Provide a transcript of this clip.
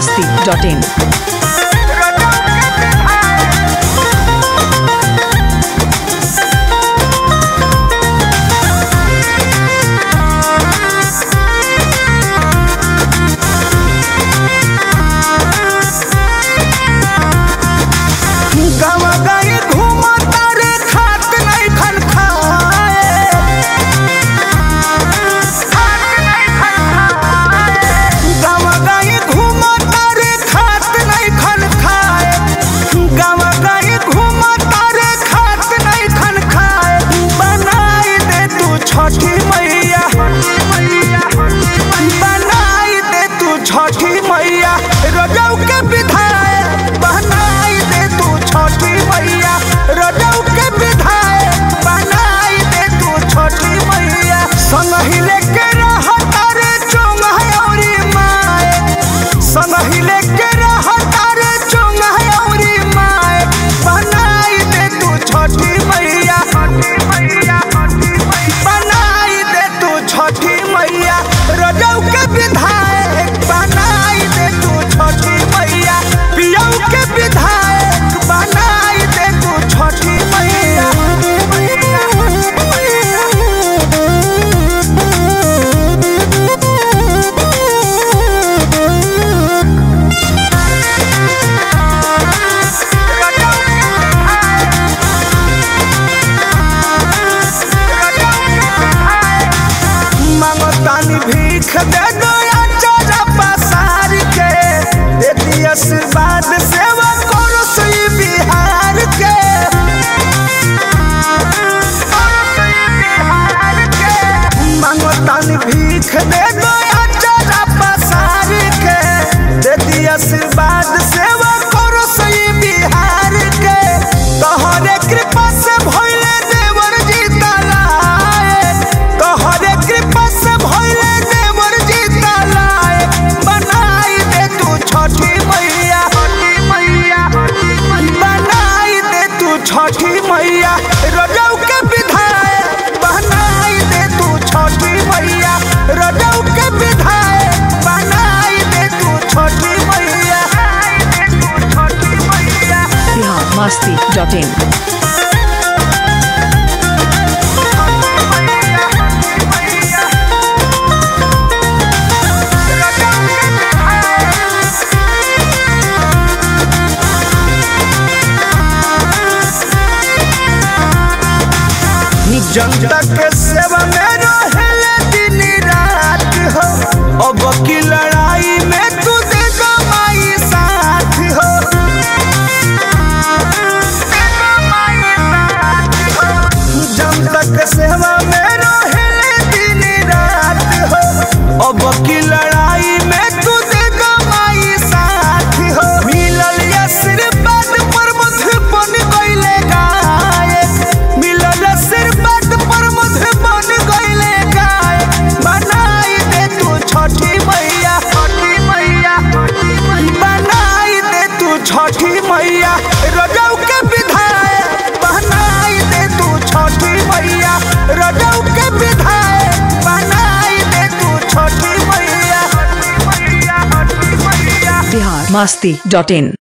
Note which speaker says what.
Speaker 1: masti.in.
Speaker 2: गावा गाई घूमता रे खात नहीं खन खाए गावा गाई घूमता रे खात नहीं खन खाए गावा गाई घूमता रे खात नहीं खन खाए बनाई दे तू छठी मैया बनाई दे तू छठी मैया रजौ के विधायक बनाई दे तू छठी मैया रजौ के विधायक बनाई दे तू छठी मैया संगही लेके रहता रे चोंगहयौरी माए संगही लेके रहता रे चोंगहयौरी माए बनाई दे तू छठी मैया बनाई दे तू छठी मैया रजौ के विधायक बनाई दे तू छठी मैया पियौ के विधायक बनाई दे तू छठी मैया मांगतानी भीख दे दो चरा पसार के देती आशीर्वाद सेवा करो सही बिहार के मांगतानी भीख दे दो चरा पसार के देती आशीर्वाद सेवा करो सही बिहार के तोहरे कृपा से भइले देवर जी तलाए तोहरे कृपा से भइले देवर जी तलाए बनाई दे तू छठी मैया बनाई दे तू छठी मैया रजौ के विधायक बनाई दे तू छठी मैया रजौ के विधायक बनाई दे तू छठी मैया
Speaker 1: Bihar masti.in.
Speaker 2: जनता के सेवा में रहेले दिन रात हो अब की लड़ाई में तू दे दो माई साथ हो जनता के सेवा में रहेले दिन रात हो अब की लड़ाई में तू दे दो माई साथ हो मिलल आशीर्वाद पर मुझ बन गईले गायक मिलल आशीर्वाद पर मुझ बन गईले गायक बनाई दे तू छठी मैया छठी मैया बनाई दे तू छठी मैया रजौ के विधायक बनाई दे तू छठी मैया रजौ के विधायक बनाई दे तू छठी मैया
Speaker 1: Bihar masti.in.